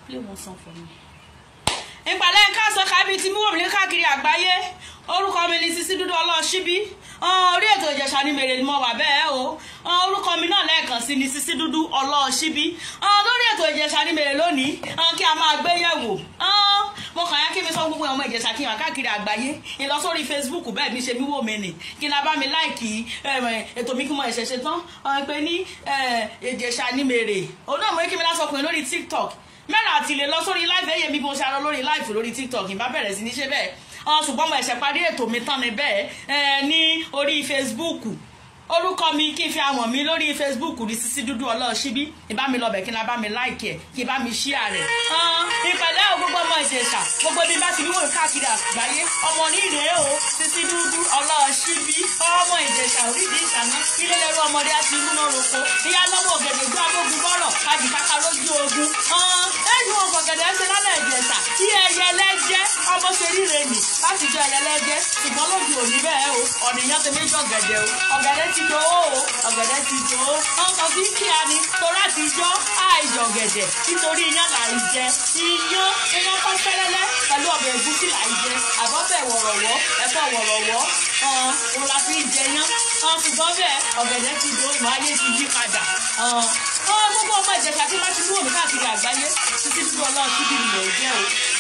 play one song for me. ìpàdé nǹkan sọ kábí tí múwòmí ní káàkiri àgbáyé orúkọ mi ni Sisi Dúdú Ọlọ́ṣíbí orí ètò Ìjẹ̀ṣà ni mèrè ni mo wà bẹ́ẹ̀ o orúkọ mi náà lẹ́ẹ̀kan sí ni Sisi Dúdú Ọlọ́ṣíbí lórí ètò Ìjẹ̀ṣà ni mèrè lónìí kí a máa gbé yẹ̀wò mo kàn yá kí mi sọ gbogbo ọmọ Ìjẹ̀ṣà kí n wà káàkiri àgbáyé ìlọ sórí Facebook bẹ́ẹ̀ mi ṣe mí wò mí nì kí n la bá mi láìkì ètò mi kí mo ẹ̀ṣẹ̀ ṣe tán pé ní Ìjẹ̀ṣà ni mèrè òun náà mo kí mi lásọkùnrin lórí TikTok mẹ́rin àti lè lọ sórí live ẹ̀yẹ mi bí mo ṣe arọ lórí live lórí tiktok ìbá bẹ̀rẹ̀ sí ní ṣe bẹ́ẹ̀ ṣùgbọ́n mo ẹ̀ṣẹ̀ parí ètò mi tán ni bẹ́ẹ̀ ní orí facebook orúkọ mi kí n fi àwọn mi lórí facebook ní Sisi Dúdú Ọlọ́ṣíbí ìbá mi lọ bẹ̀ kí n bá mi like ẹ̀ kí n bá mi share rẹ̀ ìpẹ̀lẹ́ o gbogbo ọmọ Ìjẹ̀ṣà gbogbo ibi bá ti ní wòye káàkiri àgbáyé ọmọ oníire o Sisi Dúdú Ọlọ́ṣíbí ọmọ Ìjẹ̀ṣà orídìí ìṣàná ilé lẹ́rú ọmọdé àti inú náà roko ìyá lọ́mọ ògèdè gbọ́ abógun bọ́rọ̀ àjìkáká lójú ogun ẹ̀yìn wọn fọ̀gẹ̀dẹ̀ ẹ̀ṣẹ̀ lálẹ́ Ìjẹ̀ṣà tí ẹyẹ lẹ́jẹ́ ọmọ ṣe ríre nì láti jọ ẹyẹ lẹ́jẹ́ ṣùgbọ́n lójú òní bẹ́ẹ̀ o ọ̀nìyàn ti méjì ọ̀gẹ̀dẹ̀ o ọ̀gẹ̀dẹ̀ ti jọ o ọ̀gẹ̀dẹ̀ ti jọ o ọkọ̀ fi kí a ní torí àtijọ́ àìjọ ọ̀gẹ̀dẹ̀ nítorí iyán là ń jẹ iyán iyán kọ́ fẹ́lẹ́lẹ́ pẹ̀lú ọbẹ̀ ẹ̀gúsí là ń jẹ àbọ̀bẹ̀ wọ̀rọ̀wọ́ ẹ̀fọ́ wọ̀rọ̀wọ́ òun la fi jẹ yán ṣùgbọ́n bẹ́ẹ̀ ọ̀gẹ̀dẹ̀ ti jọ ìmọ̀ ayé ti yí padà gbogbo ọmọ Ìjẹ̀ṣà tí wọ́n ti kúrò ní káàkiri àgbáyé Sisi Dúdú Ọlọ́ṣíbí ni mò ń jẹ́ o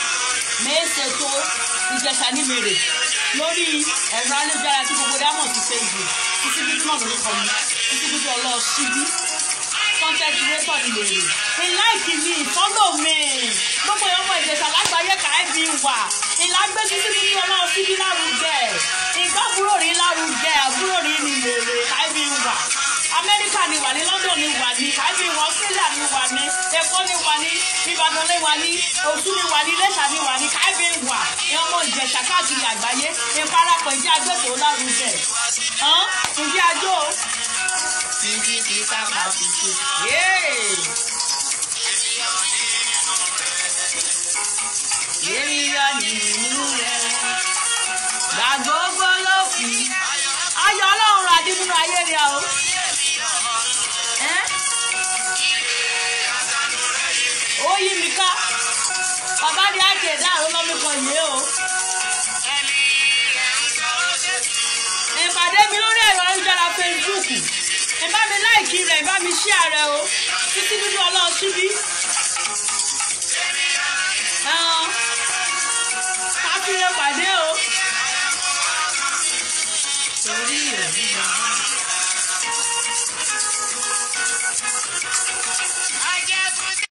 mẹ́sẹ̀tò Ìjẹ̀ṣà ní mèrè lórí ẹ̀rọ ayélujára tí gbogbo dámọ̀ sí Facebook Sisi Dúdú náà lórúkọ mi Sisi Dúdú Ọlọ́ṣíbí content creator ni mèrè ìláìkì mi ìfọ́lọ̀ mi gbogbo ọmọ Ìjẹ̀ṣà lágbàáyé káàbí wà ìlágbé Sisi Dúdú Ọlọ́ṣíbí lárugẹ ìgbàbúrò rí lárugẹ àbúrò rí ni mèrè káàbí wà amẹ́ríkà ni wà ní london ni wà ní kábí wọn australia ni wà ní èkó ni wà ní ìbàdàn ni wà ní òtún ni wà ní iléṣà ni wà ní kábí wà ní ọmọ ìjẹ̀ṣà káàkiri àgbáyé ìparapọ̀ ìdí agbẹ́kọ̀ọ́ lárugẹ ìdí ajó ìdí kì í sábà tuntun. èmi yọ nínú rẹ gbàgbọ́gbọ́ ló fi ayọ̀ ọlọ́run àdí nínú ayé rẹ o. ó yí mi ká bàbá ní àkèdá àrùn lọ́mí kan yìí o. ìpàdé mi lórí ẹ̀rọ ayélujára Facebook ìbá mi láìkí rẹ̀ ìbá mi share rẹ̀ o Sisi Dúdú Ọlọ́ṣíbí